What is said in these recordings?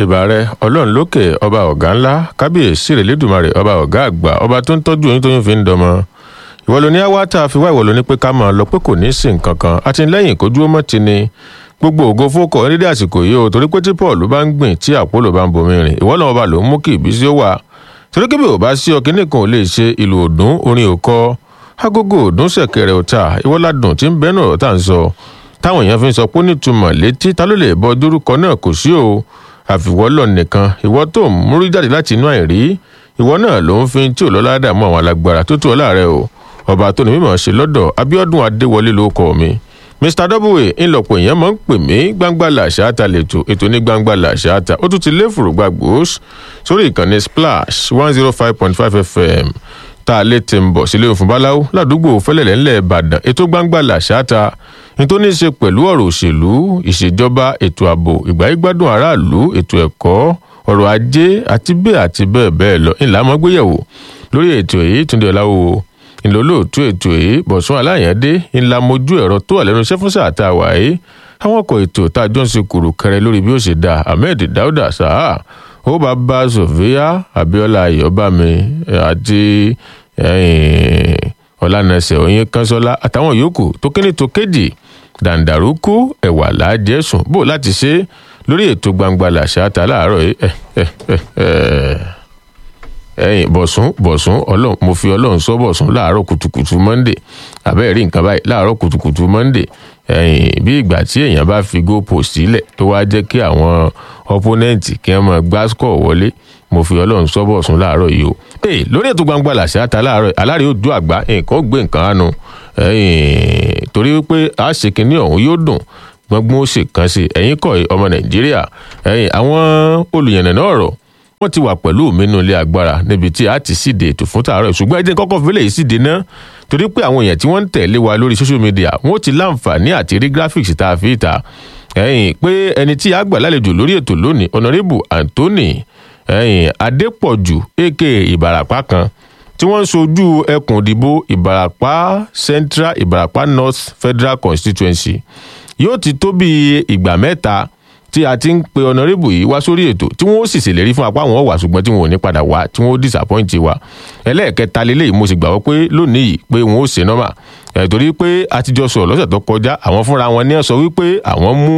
ìbàrẹ ọlọ́run lókè ọba ọ̀gá ńlá kábíyèsí rèlédùmarè ọba ọ̀gá àgbà ọba tó ń tọ́jú oyún tóyún fi ń dọmọ ìwọ ló ní àwa tá a fi wá ìwọ ló ní pé ká máa lọ pé kò ní í sìn kankan àtìlẹ́yìn kójú ó mọ́ ti ni gbogbo ògo fókọ nídìí àsìkò yìí o torí pé tí paul bá ń gbìn tí àpòlò bá ń bomi rìn ìwọ náà ọba ló ń mú kí ìbísí ó wà torí kébì ò bá sí ọ kíní kan ò lè ṣe ìlú òdùn orin òkọ agogo òdùn ṣẹ̀kẹ̀rẹ̀ ọ̀tà ìwọládùn tí ń bẹnu ọ̀rọ̀ tá à ń sọ táwọn èèyàn fi ń sọ pé nítumọ̀ létí ta ló lè bọ dórúkọ náà kò sí o àfiwọ́lọ̀ nìkan ìwọ tó ń múrí jáde láti inú àìrí ìwọ náà ló ń fi tí ò lọ́lá dààmú àwọn alágbára tó tó ọ láàrẹ o ọba tó ní mímọ̀ ṣe lọ́dọ̀ abiodun adéwọlé ló kọ mi mr w ńlọpọ̀ èèyàn máa ń pè mí gbangba làṣáàtà lẹ́tọ̀ ètò ní gbangba làṣáàtà ó tún ti lé fùrùgbà gbòós sórí ìkànnì splash one zero five point five fm tá a lè ti ń bọ̀ sílé òfin báláwo ládùúgbò fẹ́lẹ̀lẹ́ ńlẹ̀ ìbàdàn ètò gbangba làṣáàtà ní tó ní í ṣe pẹ̀lú ọ̀rọ̀ òṣèlú ìṣèjọba ètò ààbò ìgbáyégbádùn aráàlú ètò ẹ̀kọ́ ọrọ̀ ajé àti bẹ́ẹ̀ àti bẹ́ẹ̀ bẹ́ẹ̀ lọ ńlá mọ́gbéyẹ̀wò lórí ètò èyí túndé ọ̀làwò ìlólóòtú ètò èyí bọ̀sùn aláyàndé ńlá mojú ẹ̀rọ tó wà lẹ́nu iṣẹ́ fún sáà tá a wà yìí àwọn ọkọ̀ ètò tá a jọ ń ṣe kùrù kẹrẹ lórí bí ó ṣe dáa ahmed dauda saha ó bá bá sofia abiola ayọ̀bámi àti ọ̀lànàṣẹ oyin kanṣọ́lá àtàwọn yòókù tó kéde tó kéjì dàǹdàrúkú ẹ̀wà láàjẹsùn bó láti ṣe lórí ètò gbangba làṣà ta láàárọ̀ yìí ẹyìn bọ̀sùn bọ̀sùn ọlọ́run mo fi ọlọ́run sọ bọ̀sùn láàárọ̀ kùtùkùtù monday àbẹ́ẹ̀ rí nǹkan báyìí láàárọ̀ kùtùkùtù monday ẹyìn bí ìgbà tí èèyàn bá fi go post sílẹ̀ tó wá jẹ́ kí àwọn opponent kí wọ́n máa gbá score wọlé mo fi ọlọ́run sọ bọ̀sùn láàárọ̀ yìí o. ee lórí ètò gbangba làṣà ta láàárọ̀ aláàrẹ̀ ojú àgbà nǹkan ó gbé nǹkan àánú torí wípé àṣekínní ọ̀hún yóò dùn gbọ́ngbọ́n ó sì kàn sí ẹ̀yìn kọ́ ọmọ nàìjíríà ẹ̀yìn àwọn olùyànnà náà rọ̀ wọ́n ti wà pẹ̀lú mi nínú ilé agbára níbi tí a ti síde ètò fún tààrọ̀ ṣùgbọ́n ẹ jẹ́ kọ́kọ́ fílẹ̀ yìí síde náà torí pé àwọn èèyàn tí wọ́n ń tẹ̀lé wa lórí social media wọ́n ti láǹfààní àti rí graphics tá a fi ta ẹ̀yìn pé ẹni tí a gbà lálejò lórí ètò lónìí honourable anthony ẹ̀yìn adépọ̀jù aka ìbàràpá kan tí wọ́n ń sojú ẹkùn ìdìbò ìbàràpá central ìbàràpá north federal constituency yóò ti tó bí ìgbà mẹ́ta tí a ti ń pe ọ̀nàrẹ́bù yìí wá sórí ètò tí wọ́n ó sì ṣèlérí fún apá wọn wà ṣùgbọ́n tí wọn ò ní padà wá tí wọ́n ó disappoint wa ẹlẹ́ẹ̀kẹta lélẹ́yìí mo sì gbàgbọ́ pé lónìí yìí pé wọn ó ṣe nọ́mà ẹ̀ torí pé a ti jọ sọ̀rọ̀ lọ́sẹ̀ tó kọjá àwọn fúnra wọn ní sọ wípé àwọn mú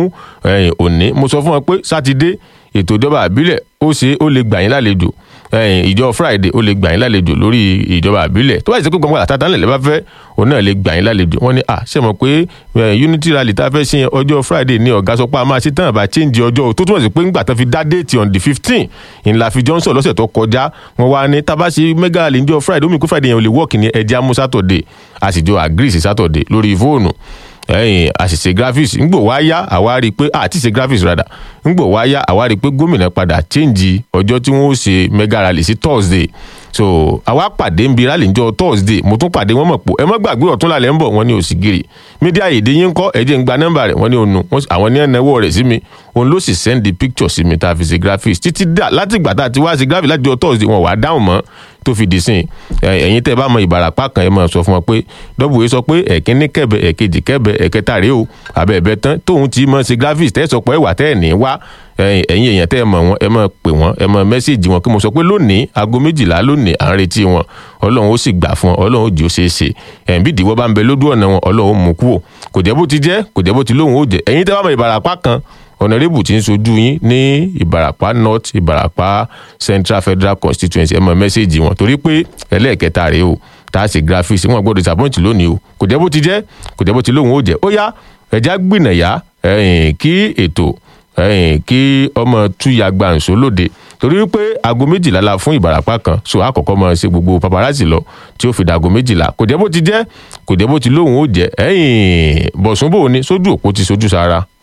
òní mo sọ fún wọn pé sátidé ètò ìjọba àbílẹ̀ ó ṣe ó lè gbà yín lálejò ìjọ friday ó lè gbà yín lálejò lórí ìjọba àbílẹ̀ tó bá ṣe pé gbọ̀ngàn àtàtà ńlẹ̀ bá fẹ́ òun náà lè gbà yín lálejò wọ́n ní à ṣe mọ̀ pé unity rally tá a fẹ́ ṣe ọjọ́ friday ní ọ̀gá sọ pé a máa ṣe tán àbá change ọjọ́ tó túmọ̀ sí pé ńgbà tán fi dá déètì on the fifteen ìlà fi johnson lọ́sẹ̀ tó kọjá wọn wá ní tábà ṣe mega rally níjọ́ friday ó mì pé friday yẹn ò lè work ní ẹja mú saturday a sì jọ agree sí saturday lórí fóònù ẹyìn àṣìṣe graphics ńgbò wá yá àwa rí i pé àti ṣe graphics rada ńgbò wá yá àwa rí i pé gómìnà padà change ọjọ́ tí wọ́n ó ṣe mega rally sí thursday so àwa pàdé ń bi rally njọ thursday mo tún pàdé wọn mọ̀ pò ẹ mọ́ gbàgbé ọ̀tún lálẹ́ ń bọ̀ wọ́n ní òsìgìrì mídíà èdè yín kọ́ ẹ̀jẹ̀ ń gba nọ́mbà rẹ̀ wọ́n ní ònu àwọn ní ẹ̀nẹ́wọ́ rẹ̀ sí mi òun ló sì send the picture sí mi tá a fi ṣe graphics títí dà láti ìgbà tá a ti wá ṣe graphics láti jọ thursday wọn wà á dáhùn mọ́ tó fi dì sìn ẹ̀yin tẹ́ bá mọ ìbàràpá kan ẹ máa sọ fún wọn pé dọ́bù sọ pé ẹ̀kíní kẹ̀bẹ̀ ẹ̀kejì kẹ̀bẹ̀ ẹ̀kẹta rèé o àbẹ̀ẹ̀bẹ̀ tán tóun ti mọ̀ ṣe graphics tẹ́ sọ pé ẹ̀wà tẹ́ ẹ̀ ní wá ẹ̀yin èèyàn tẹ́ ẹ mọ̀ wọn ẹ máa pè wọ́n ẹ máa mẹ́sẹ̀gì wọn kí mo sọ pé lónìí aago méjìlá lónìí à ń retí wọn ọlọ́run ó sì gbà fún ọ ọlọ́run ó jẹ́ ó ṣeé ṣe ẹ̀yìn bí ìdíwọ́ bá ń bẹ lójú ọ̀nà wọn ọlọ́run ó mú kúrò kò jẹ́ bó ti jẹ́ kò jẹ́ bó ti lóhùn ó jẹ́ ẹ̀yin tẹ́ bá mọ ìbàràpá kan ọ̀nàrẹ́bù tí ń sojú yín ní ìbàràpá north ìbàràpá central federal constituency ẹ mọ mẹ́sẹ̀gì wọn torí pé ẹlẹ́ẹ̀kẹta rèé o tá a ṣe graphics wọn gbọ́dọ̀ disappoint lónìí o kò jẹ́ bó ti jẹ́ kò jẹ́ bó ti lóhùn ó jẹ́ ó yá ẹ̀já gbìnàyà kí ètò kí ọmọ túyà gbàǹso lóde torí wípé aago méjìlá la fún ìbàràpá kan so àkọ́kọ́ máa ṣe gbogbo paparazzi lọ tí ó fi dàgò méjìlá kò jẹ́ bó ti jẹ́ kò jẹ́ bó ti lóhùn ó jẹ́ ẹ̀yìn bọ̀sùnbò ni sójú òpó ti sojú sára.